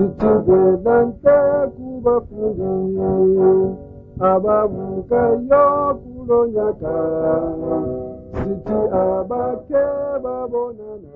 ikigenda kubafungiye ababuka yo kulonyaka siti abake babonana